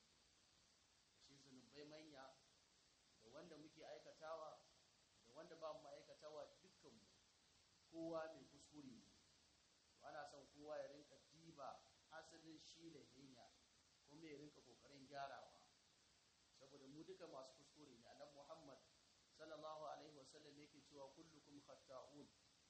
shi zunubai manya da wanda muke aikatawa da wanda ba mu aikatawa dukkanmu kowa mai kuskure ne ana son kowa ya rinka diba asalin shi da hanya kuma ya rinka kokarin gyarawa saboda mu duka masu kuskure ne annabi Muhammad sallallahu alaihi wasallam yake cewa kullukum khata'un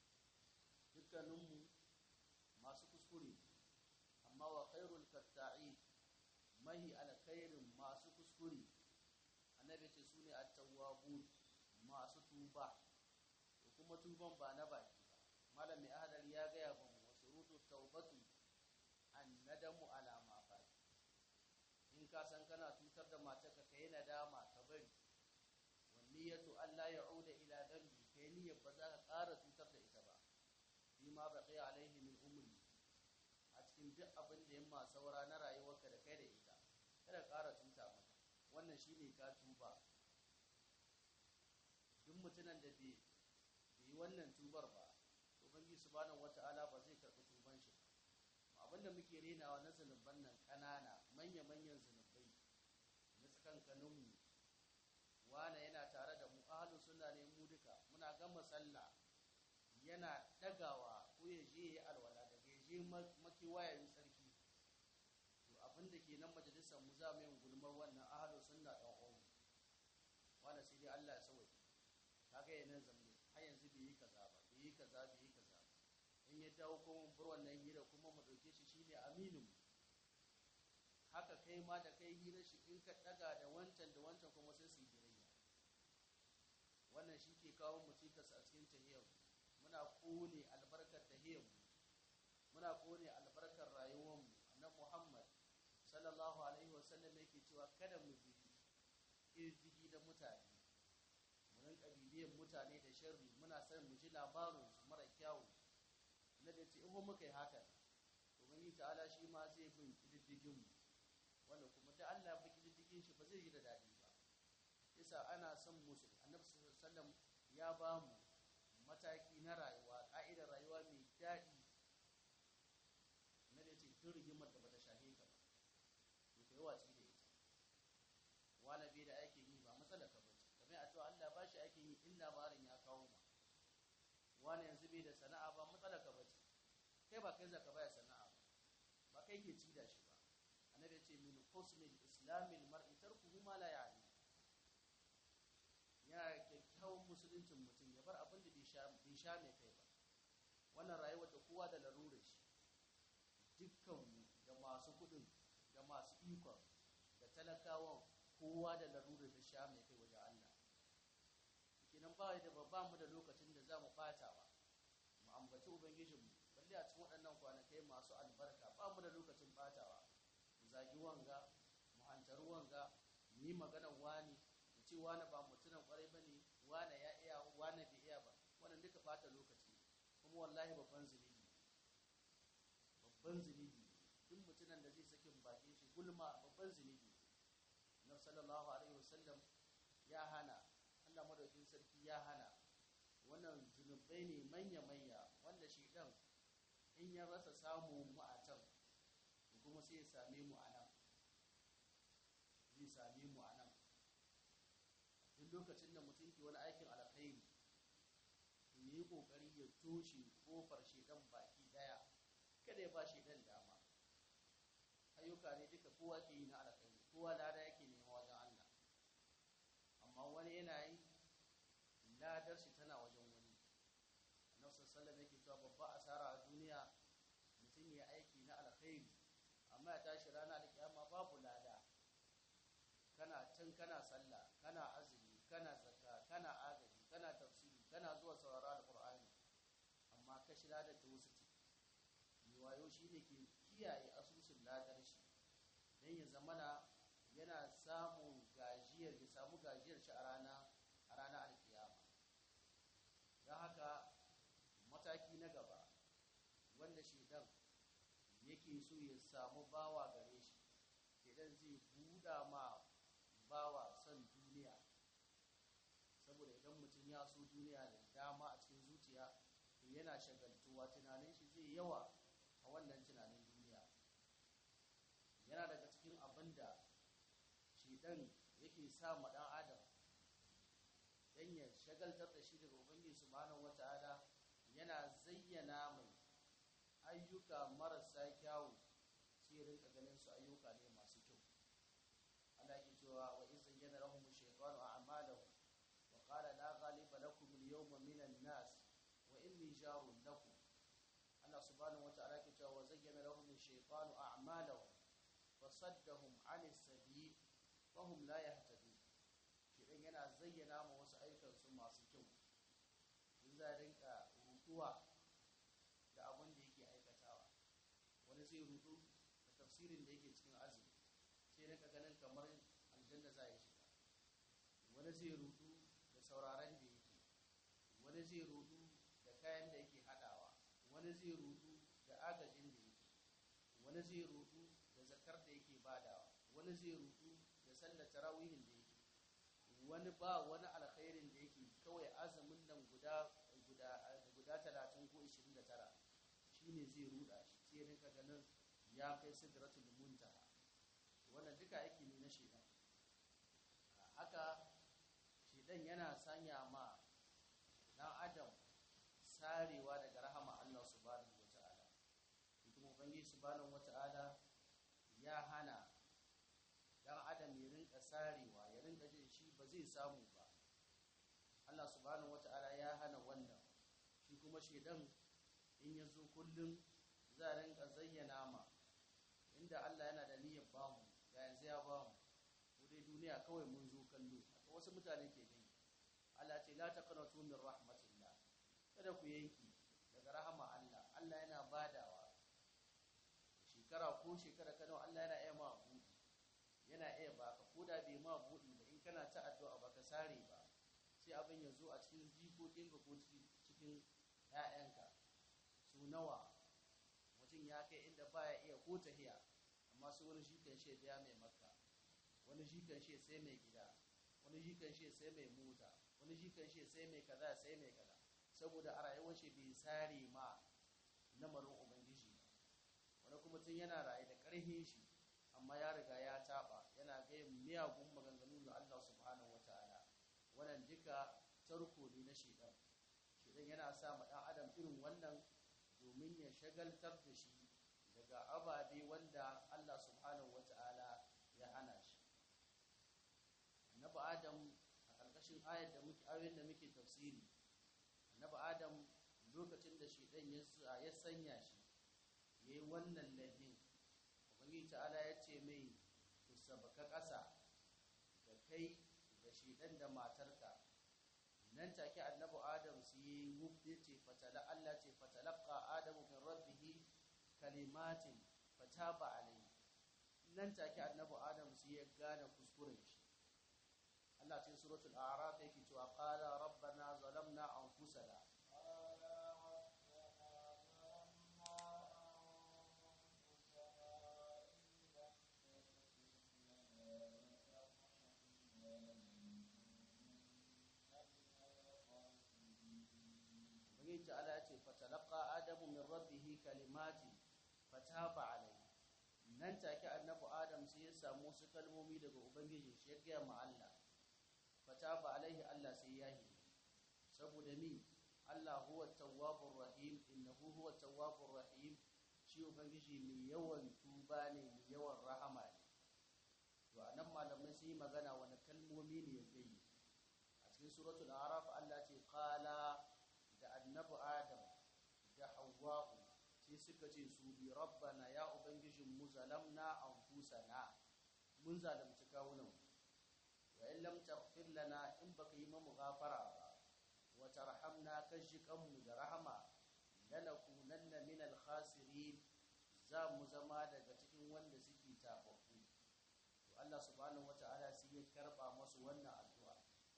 dukkaninmu masu kuskure amma wa khairul katta'i mahi alkhairin masu kuskure annabi ce sune at-tawwabun masu tuba to kuma tuban ba na baki ba malam mai ahadar ya gaya ba mu wasu rutu taubatu an nadamu alama fati in ka san kana tutar da matarka ka yi nadama ka bari wani ya Allah ya uda ila dambi ka yi niyyar ba za ka ƙara tutar da ita ba fi ma ba kai alaihi min umri a cikin duk abin da yamma saura na rayuwarka da kai da ita kada ƙara tuta mata wannan shine ka tuba duk mutumin da bai yi wannan tubar ba ubangi subhanahu wata'ala ba zai karɓi tuban shi ba abinda muke renawa na zunuban nan ƙanana manya-manyan zunubai na tsakankaninmu wane yana tare da mu ahalin suna ne mu duka muna gama sallah yana dagawa ko ya je ya alwala daga ya je makiwayayin sarki to abinda ke nan majalisar mu za mu yin gulmar wannan ahalin suna ɗan uwan wanda sai dai Allah ya sauke kaga yanan zamne har yanzu bai yi kaza ba bai yi kaza bai yi kaza in ya dawo kuma bar wannan hira kuma mu dauke shi shine aminin haka kai ma da kai hira shi in ka daga da wancan da wancan kuma sai su yi girayya wannan shi ke kawo mu cikas a cikin tahiyar muna kone albarkar tahiyar muna kone albarkar rayuwar mu annabi Muhammad sallallahu alaihi wasallam yake cewa kada mu bi irjigi da mutane mu rinka bibiyan mutane da sharri muna son mu ji labarin su mara kyawu na da ce in muka yi haka to mun yi ta'ala shi ma zai bin kididdigin mu wanda kuma da Allah bi kididdigin shi ba zai yi da dadi ba yasa ana son musulmi annabi sallallahu alaihi wasallam ya ba mu mataki na rayuwa ka'idar rayuwa mai daɗi na da ce tun rigimar da bata shahe ka ba to kai watsi da ita wala bai da aikin yi ba matsala ka bace kamar a cewa Allah ba shi aikin yi in labarin ya kawo ma wani yanzu bai da sana'a ba matsala ka bace kai ba kai zaka baya sana'a ba ba kai ke ci da shi ba annabi ya ce min husnil islamil mar'i tarkuhu ma la ya'ni ya kyakkyawan musuluncin mutum ya bar abin da bai sha mai kai ba wannan rayuwar da kowa da larurar shi dukkanmu da masu kudin da masu ikon da talakawan kowa da larurar da sha mai kai wajen Allah kenan ba da ba mu da lokacin da za mu fatawa mu ambaci ubangijinmu balle a cikin waɗannan kwanakai masu albarka ba mu da lokacin fatawa mu zagi wanga mu hantaru wanga mu yi maganar wani mu ce wani ba mutunan kwarai ba ne wani ya iya wani bai iya ba wannan duka bata lokaci kuma wallahi babban zunubi babban zunubi duk mutunan da zai sakin bakin shi gulma babban zunubi na sallallahu alaihi wasallam ya hana Allah madaukin sarki ya hana wannan zunubai ne manya-manya wanda shi dan in ya rasa samu mu a can kuma sai ya same mu a nan zai same mu a nan duk lokacin da mutum ke wani aikin alkhairi ya yi kokari ya toshe kofar shedan baki daya kada ya ba shedan dama ayyuka ne duka kowa ke yi na alkhairi kowa lada yake nema wajen Allah amma wani yana yi ladar shi tana wajen wani annabi sallallahu yake cewa babba asara a duniya mutum ya aiki na alkhairi amma ya tashi rana da kiyama babu lada kana can kana sallah kana azumi kana zakka kana agaji kana tafsiri kana zuwa saurara da qur'ani amma ka shi ladar ta wasu ce wayo shine ke kiyaye asusun ladar shi dan ya zamana yana samun gajiyar ya samu gajiyar shi a rana a ranar alkiyama don haka mataki na gaba wanda shedan yake so ya samu bawa gare shi shedan zai buɗa ma bawa son duniya saboda idan mutum ya so duniya da dama a cikin zuciya to yana shagaltuwa tunanin shi zai yawa a wannan tunanin duniya yana daga cikin abin da shedan yake sa ma ɗan adam dan ya shagaltar da shi daga ubangiji subhanahu wata'ala yana zayyana mai ayyuka marasa kyawu sai rinka ganin su ayyuka ne masu kyau Allah ke cewa wa in zayyana lahum shaytanu a'malahum wa qala la ghaliba lakum al-yawma minan nas wa inni jarun lakum Allah subhanahu wata'ala ke cewa wa zayyana lahum shaytanu a'malahum fasaddahum 'anis sabil wa hum la yahtadun kidan yana zayyana ma wasu aikansu masu kyau in za a rinka rutuwa da abin da yake aikatawa wani zai rutu da tafsirin da yake cikin azumi sai rinka ganin kamar aljanna za ya shiga wani zai rutu da sauraron da yake wani zai rutu da kayan da yake hadawa wani zai rutu da agajin da yake wani zai rutu da zakar da yake badawa wani zai rutu da sallar tarawihin da yake wani ba wani alkhairin da yake kawai azumin nan guda guda talatin ko ishirin da tara shi ne zai ruda shi sai rinka ganin ya kai sidratul muntaha wannan duka yake ne na shedan haka shedan yana sanya ma dan adam sarewa daga rahama Allah subhanahu wataala kuma ubangiji subhanahu wataala ya hana dan adam ya rinka sarewa ya rinka jin shi ba zai samu ba Allah subhanahu wata'ala ya hana wannan shi kuma shedan in ya zo kullum za a rinka zayyana ma inda Allah yana da niyyar bamu ga yanzu ya bamu ko dai duniya kawai mun zo kallo wasu mutane ke gani Allah ce la taqnatu min rahmatillah kada ku yanki daga rahama Allah Allah yana badawa shekara ko shekara kana Allah yana iya ma buɗi yana iya baka ko da bai ma buɗi ba in kana ta addu'a baka sare ba sai abin ya zo a cikin jikokinka ko cikin ‘ya'yanka su nawa mutum ya kai inda baya iya ko tahiya amma su wani shi kan shi ya mai makka wani shi kan shi sai mai gida wani shi kan shi sai mai mota wani shi kan shi sai mai kaza sai mai kaza saboda a rayuwar shi bai sare ma lamarin ubangiji ba wani kuma tun yana raye da ƙarfin shi amma ya riga ya taɓa yana gayin miyagun maganganu ga Allah subhanahu wataala wannan duka tarko ne na shedan shedan yana sa ma dan adam irin wannan domin ya shagaltar da shi daga ababe wanda Allah subhanahu wata'ala ya hana shi annabi adam a ƙarƙashin ayar da muke ayoyin da muke tafsiri annabi adam lokacin da shedan ya sanya shi yayi wannan laifin ubangiji ta'ala ya ce mai ku sabaka ƙasa da kai da shi ɗan da matarka nan take annabi adam su yi wubbe ce fatala Allah ce fatalaqqa adamu min rabbih kalimatin fataba alayhi nan take annabi adam su ya gane kuskuren shi Allah ce suratul a'raf yake cewa qala rabbana zalamna anfusana ubangiji ta'ala ya ce fatalaqa adamu min rabbihi kalimati fataba alayhi nan take annabi adam sai ya samu su kalmomi daga ubangiji shi ya gaya ma Allah fataba alaihi Allah sai ya yi saboda mi Allah huwa tawwabur rahim innahu huwa tawwabur rahim shi ubangiji mai yawan tuba ne mai yawan rahama ne to anan malamai sun yi magana wani kalmomi ne ya gayi a cikin suratul araf Allah ce qala da annabi adam da hawwa'u sai suka ce su bi rabbana ya ubangijin mu zalamna anfusana mun zalunci kawunan wa in lam taghfir lana in baka yi mamu gafara ba wa tarhamna kashikan mu da rahama lanakunanna min al-khasirin za mu zama daga cikin wanda suke tababbu to Allah subhanahu wata'ala sai ya karba masu wannan addu'a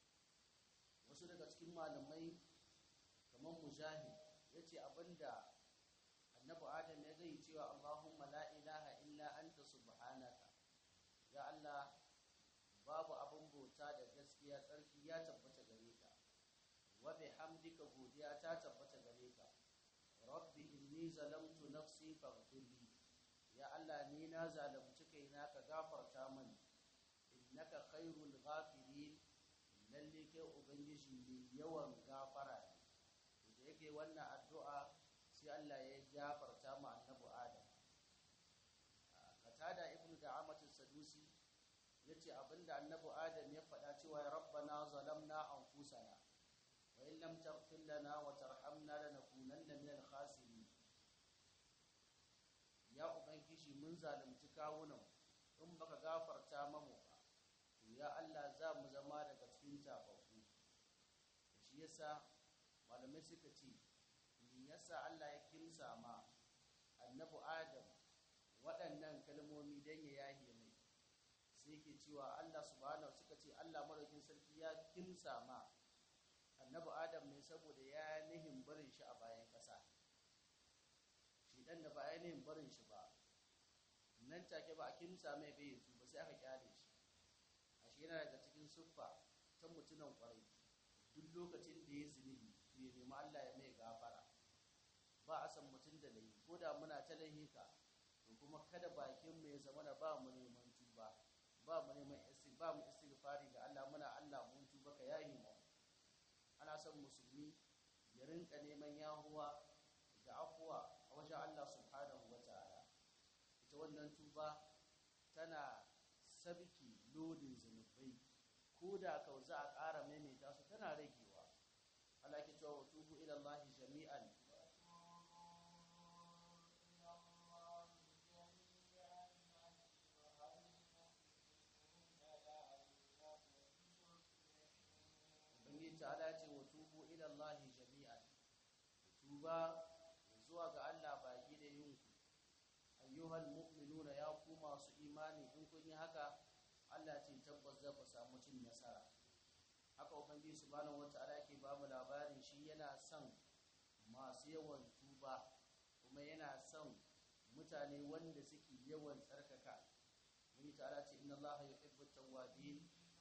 wasu daga cikin malamai kamar mujahid ya ce abinda annabi adam ya zai cewa allahumma la ilaha illa anta subhanaka ya allah babu abin bauta da gaskiya tsarki ya tabbata gare ka wa bihamdika godiya ta tabbata gare ka rabbi inni zalamtu nafsi faghfirli ya allah ni na zalunci kaina ka gafarta mani innaka khairul ghafirin lalle kai ubangiji mai yawan gafara ne da yake wannan addu'a sai Allah ya gafarta mu annabi Adam katada ibn da'amatus sadusi yace abinda annabi Adam ya faɗa cewa ya rabbana zalamna anfusana wa in lam taghfir lana wa tarhamna lanakunanna minal khasirin ya ubangiji mun zalunci kawunan in baka gafarta mamu ba to ya Allah za mu zama daga cikin tafafu shi yasa malamai suka ce yasa Allah ya kimsa ma annabi Adam waɗannan kalmomi don ya yahe mai sai ke cewa Allah subhanahu suka ce Allah maraukin sarki ya kimsa ma annabi Adam ne saboda ya nihin barin shi a bayan ƙasa shi ɗan da ba ya nihin barin shi ba nan take ba a kimsa mai bai yanzu ba sai aka kyale shi a shi yana daga cikin siffa ta mutunan kwarai duk lokacin da ya zunubi ya nemi Allah ya mai gafara ba a san mutum da laifi ko da muna ta laihika to kuma kada bakin mu ya zama da ba mu neman tuba ba mu neman ba mu istighfari ga Allah muna Allah mun tuba ka yahi mu ana son musulmi ya rinka neman yahuwa da afuwa a wajen Allah subhanahu wataala ita wannan tuba tana sabki lodin zunubai ko da ka za a ƙara maimaita su tana ragewa Allah ke cewa tubu ila Allah jami'an tuba zuwa ga Allah baki da yinku ayyuhal mu'minuna ya ku masu imani in kun yi haka Allah ce tabbas za ku samu cin nasara haka ubangiji subhanahu wata'ala yake ba mu labarin shi yana son masu yawan tuba kuma yana son mutane wanda suke yawan tsarkaka mun ta'ala ce inna Allah yuhibbu tawwabin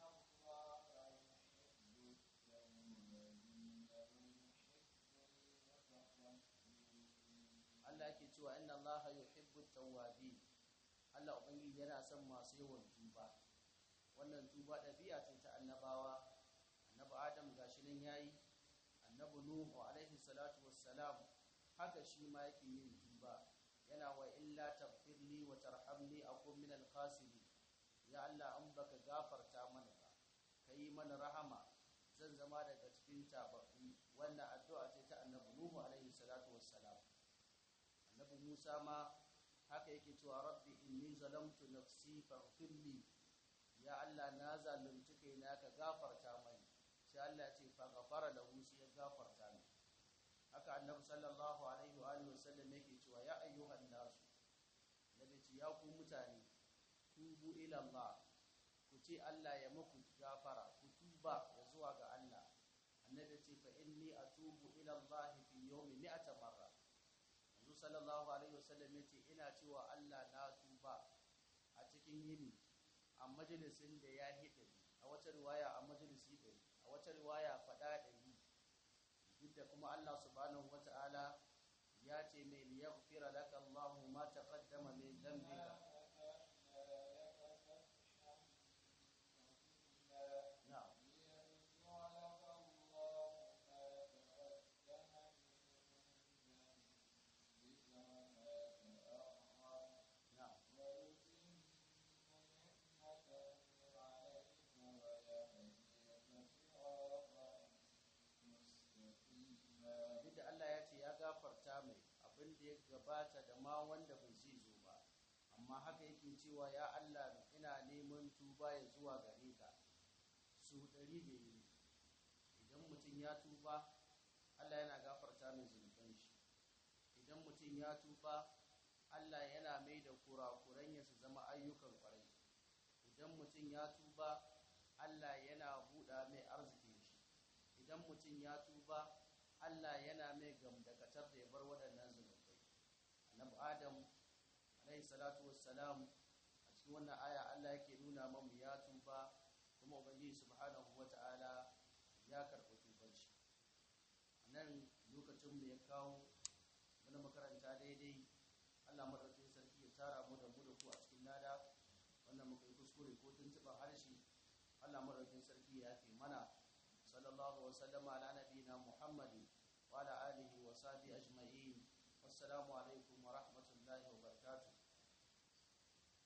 Allah yake cewa inna Allah yuhibbu tawwabin Allah ubangiji yana son masu yawan tuba wannan tuba ɗabi'a ce ta annabawa annabi Adam gashi nan yayi annabi Nuhu alaihi salatu wassalam haka shi ma yake yin tuba yana wa illa taghfirli wa tarhamni akun min al-khasirin ya Allah an baka gafarta mana ba kai mana rahama zan zama daga cikin tababbi wannan addu'a ce ta annabi Nuhu alaihi salatu wassalam annabi Musa ma haka yake cewa rabbi inni zalamtu nafsi faghfirli ya Allah na zalunci kaina ka gafarta mani sai Allah ce fa ghafara lahu sai ya gafarta ni haka annabi sallallahu alaihi wa alihi wasallam yake cewa ya ayyuhan nasu nabi ce ya ku mutane tubu ila Allah ku ce Allah ya muku gafara ku tuba ya zuwa ga Allah annabi ce fa inni atubu ila Allah fi yawmi mi'ata marra yanzu sallallahu alaihi wasallam yace ina cewa Allah na tuba a cikin yini a majalisin da ya hidari a wata riwaya a majalisi ɗari a wata riwaya faɗa ɗari duk da kuma Allah subhanahu wata'ala ya ce mai liyaghfira laka Allahu ma taqaddama min dhanbika na'am na'am duk da Allah ya ce ya gafarta mai abin da ya gabata da ma wanda bai zai zo ba amma haka yake cewa ya Allah ina neman tuba ya zuwa gare ka su ɗari da yi idan mutum ya tuba Allah yana gafarta mai zunuban shi idan mutum ya tuba Allah yana mai da kurakuran ya su zama ayyukan kwarai idan mutum ya tuba Allah yana buɗa mai arzikin shi idan mutum ya tuba Allah yana mai gamdakatar da ya bar waɗannan zunubai annabi adam alaihi salatu wassalam a cikin wannan aya Allah yake nuna mamu ya tuba kuma ubangiji subhanahu wata'ala ya karɓi tubar shi nan lokacin da ya kawo wani makaranta daidai Allah madaukakin sarki ya tara mu da mu da ku a cikin nada wannan muka yi kuskure ko tuntuɓar harshe Allah madaukakin sarki ya fi mana sallallahu wa sallama ala nabiyina muhammadin wa ala alihi wa sahbihi ajma'in wassalamu alaikum